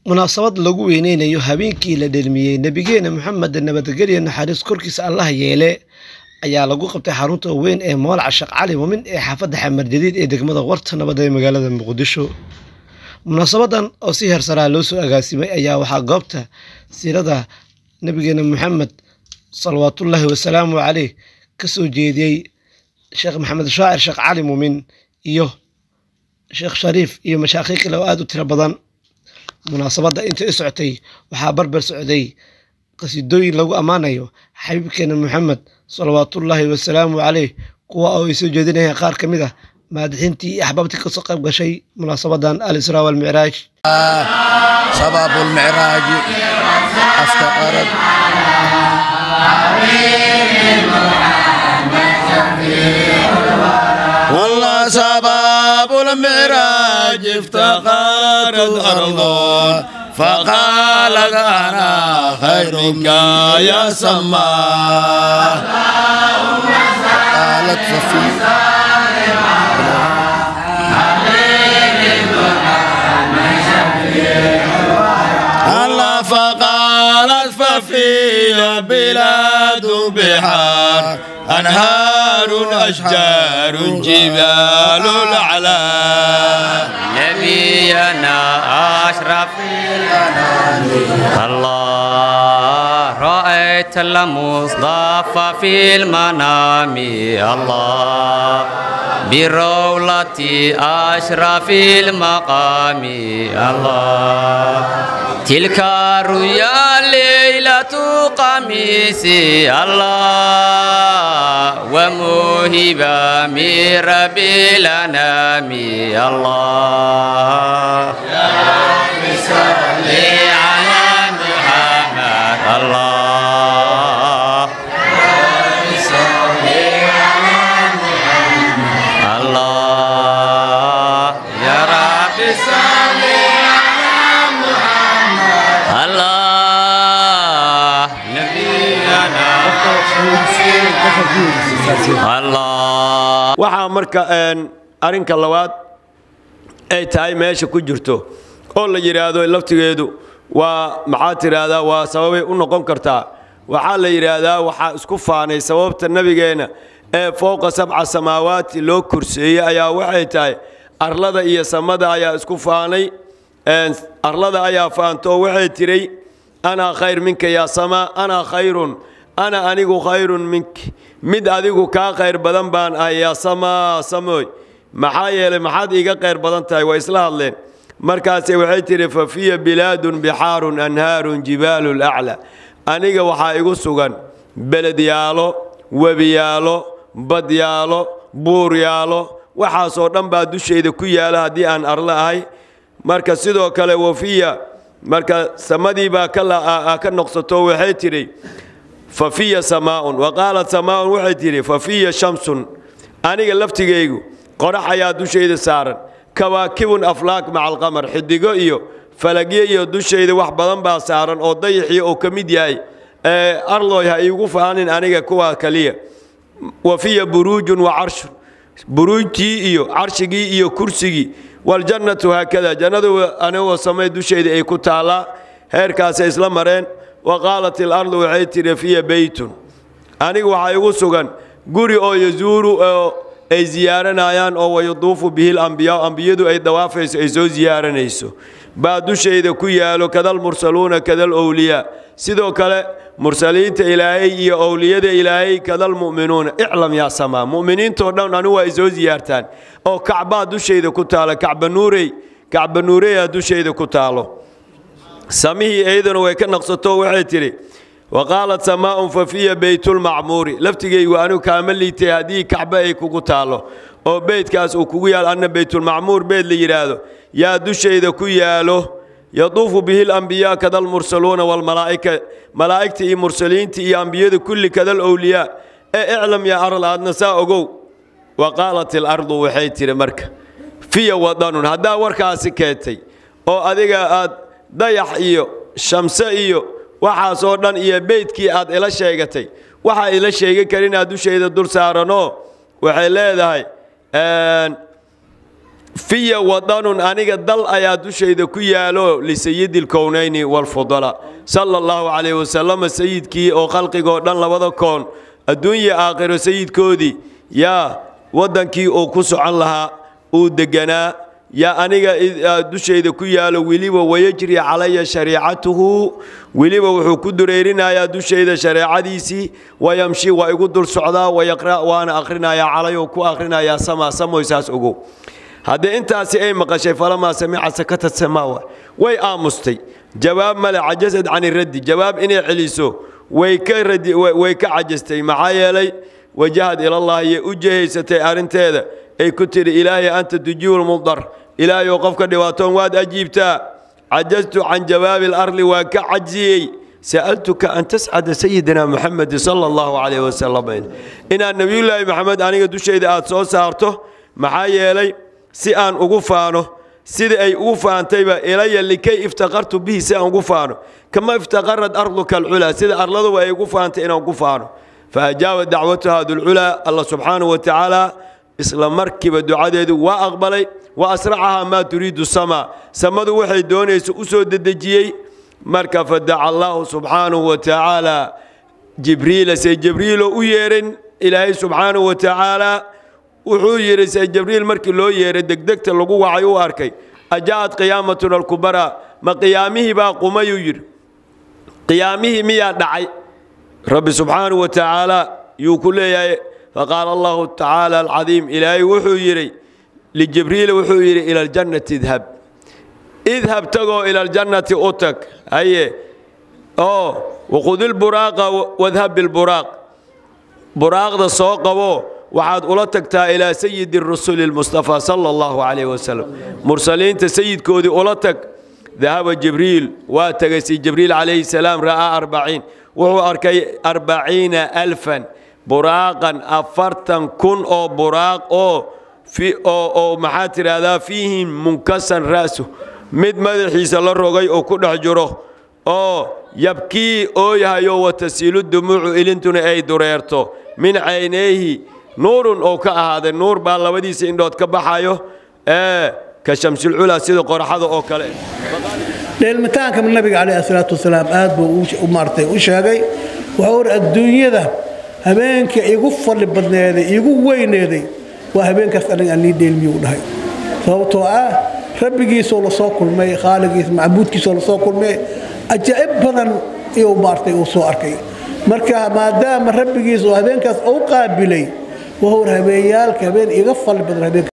munaasabad lagu weyneynayo habeenkii la dhelmiyey nebigeena moxamed nabadgelya naxariis korkiisa allah yeele ayaa lagu qabtay xarunta weyn ee moolaca sheekh cali mumin ee xaafadda xamar jadiid ee degmada warta nabadda ee magaalada muqdisho munaasabadan oo si heersaraa loo soo agaasimay ayaa waxaa goobta siirada nebigeena moxamed salawaatullaahi wasalaamu caleyh ka soo jeediyey sheekh maxamed shaacir sheekh cali mumin iyo sheekh shariif iyo mashaakhiik kale oo aada u tiro badan munaasabadda intii i socotay waxaa barbar socday qasiidooyin lagu ammaanayo xabiibkeena moxamed salawaatullaahi wasalaamu caleyh kuwa oo ay soo jeedinayaan qaar ka mid ah maadixiintii iyo axbaabtii kasoo qayb gashay munaasabadan al-israa walmicraaj سبب المعراج افتقرت والله سبب المعراج افتقرت أرضه فقالت أنا خير منك يا سماه قالت ففي الله فقالت ففي بلاد بحار أنهار أشجار جبال الأعلى نبينا أشرف الله رأيت المصطفى في المنام الله برولة أشرف المقام الله تلك الرؤيا ليلة قميصي الله وموهبة من رب الأنام الله يا رب صل على محمد الله الله يا رب صل على محمد الله نبينا الله waxaa marka arrinka labaad ay tahay meesha ku jirto oo la yidhaahdo laftigeedu waa maxaa tidhaahdaa waa sababay u noqon kartaa waxaa la yidhaahdaa waxaa isku faanay sababta nebigeenna ee fowqa sabca samaawaati loo kurseeyey ayaa waxay tahay arlada iyo samada ayaa isku faanay arlada ayaa faantoo waxay tiray anaa khayr minka yaa samaa anaa khayrun ana anigu khayrun mink mid adigu kaa khayr badan baan ahay yaa samaa samooy maxaa yeelay maxaad iiga khayr badan tahay waa isla hadleen markaase waxay tidhi fa fiya bilaadun bixaarun anhaarun jibaalu lacla aniga waxaa igu sugan beledyaalo webiyaalo badyaalo buuryaalo waxaasoo dhan baa dushayda ku yaala haddii aan arlo ahay marka sidoo kale wafiya marka samadii baa ka noqsato waxay tidhi fa fiya samaaun wa qaalat samaaun waxay tidhi fa fiya shamsun aniga laftigaygu qorax ayaa dushayda saaran kawaakibun aflaak maca alqamar xidigo iyo falagyo iyo dushayda wax badan baa saaran oo dayaxii oo ka mid yahay arloy ha iigu faanin aniga kuwaa kaliya wa fiya buruujun wa carshun buruujtii iyo carshigii iyo kursigii waljannatu haakada jannadu anigoo samay dushayda ay ku taallaa heerkaasay isla mareen wa qaalat ilardu waxay tidhi fiya beytun aniga waxaa igu sugan guri oo yazuuru oo ay ziyaaranayaan oo wayuduufu bihi lambiyaa ambiyadu ay dawaafayso ay soo ziyaaranayso baa dushayda ku yaalo kadal mursaluuna kadal owliyaa sidoo kale mursaliinta ilaahay iyo owliyada ilaahay kadal mu'minuuna iclam yaa samaa mu'miniintoo dhan anigu waa ay soo ziyaartaan oo kacbaa dushayda ku taalo kacbanuurey kacbanuureyaa dushayda ku taalo samihii iyaduna way ka naqsato waxay tidhi wa qaalat samaaun fa fiya beytulmacmuuri laftigaygu anigu kaama liitay haddii kacba ay kugu taallo oo beydkaas uu kugu yaalo anna beytulmacmuur beyd la yidhaahdo yaa dushayda ku yaalo yaduufu bihi lambiyaa kadalmursaluuna walmalaa'ika malaa'igta iyo mursaliinta iyo ambiyada kulli kadal owliyaa ee iclam yaa arl aadna saa ogow wa qaalat ilardu waxay tidhi marka fiya wadanun haddaa warkaasi keentay oo adiga aad dayax iyo shamse iyo waxaasoo dhan iyo beydkii aad ila sheegatay waxaa ila sheegi karin aad dushayda dul saaranoo waxay leedahay fiya wadanun aniga dal ayaa dushayda ku yaalo lisayidi lkownayni walfudala sala allahu calayhi wasalama sayidkii oo khalqigoo dhan labada koon adduunya aakhiro sayidkoodii yaa waddankii uu ku socon lahaa uu deganaa yaa aniga dushayda ku yaalo weliba wayajri calaya shariicatuhu weliba wuxuu ku dureerinayaa dushayda shareecadiisii wayamshi waa igu dul socdaa wayaqra' waana akhrinayaa calayou ku akhrinayaa samaa samoysaas ogow haddii intaasi ay maqashay falamaa samica sakata samaawa way aamustay jawaab male cajasad can iraddi jawaab inay celiso way ka radi way ka cajastay maxaa yeelay wajahad ilallahi yay u jihaysatay arrinteeda ay ku tidhi ilaahay anta tujiibu lmudar ilaahayow qofka dhibaatoon waad ajiibtaa cajastu can jawaabi alarli waa ka cajsiyey sa'altuka an tascada sayidina muxamedi sala allahu calayh wasalam inaad nebiyullaahi maxamed aniga dushayda aad soo saarto maxaa yeelay si aan ugu faano sida ay ugu faantayba ilaya likay iftaqartu bihi si aan ugu faano kama iftaqarad arduka alculaa sida arladuba ay ugu faantay inaan ugu faano fa ajaaba dacwatuha dulculaa allah subxaanahu wa tacaala isla markiiba ducadeedu waa aqbalay wa asracahaa maa turiidu samaa samadu waxay doonayso u soo dedejiyey marka fadaca allaahu subxaanahu wa tacaala jibriila se jibriiloo u yeerin ilaahay subxaanahu wa tacaala wuxuu yidhi se jibriil markii loo yeeray degdegta lagu wacay u arkay ajaa'ad qiyaamatuna alkubara ma qiyaamihii baa qumayuu yidhi qiyaamihii miyaa dhacay rabbi subxaanahu wa tacaala yuu ku leeyahay faqaala allahu tacaala alcadiim ilaahay wuxuu yidhi lijibriil wuxuu yidhi ila aljannati idhab idhab tagoo ila aljannati u tag haye oo waqudilburaaqa wadhab bilburaaq buraaqda soo qabo waxaad ula tagtaa ilaa sayidi rusuli lmustafaa sala allahu calayh wasalam mursaliinta sayidkoodii ula tag dahaba jibriil waa tegay si jibriil calayhi salaam ra'aa arbaciin wuxuu arkay arbaciina alfan buraaqan afartan kun oo buraaq oo oo maxaa tidhaahdaa fiihim munkasan ra'su mid madaxiisa la rogay oo ku dhex jiro oo yabkii ooyahayo watasiilu dumuucu ilintuna ay dureerto min caynayhi nuurun oo ka ahaaday nuur baa labadiisa indhood ka baxayo ee ka shamsulculaa sida qoraxada oo kale dheelmitaanka nabiga calayhi salaatu wasalaam aad buu maartay u sheegay wuxuu uri adduunyada habeenka igu fadli badneeday igu weyneeday waa habeenkaas aniga aan nii dheelmiyuu dhahay sababtoo ah rabbigiisoo lasoo kulmay khaaligiis macbuudkiisoo lasoo kulmay ajaa'ib badan iyuu maartay uu soo arkay marka maadaama rabbigiis oo habeenkaas u qaabilay wuxuu habeenyaalka habeen iga fadli badan habeenka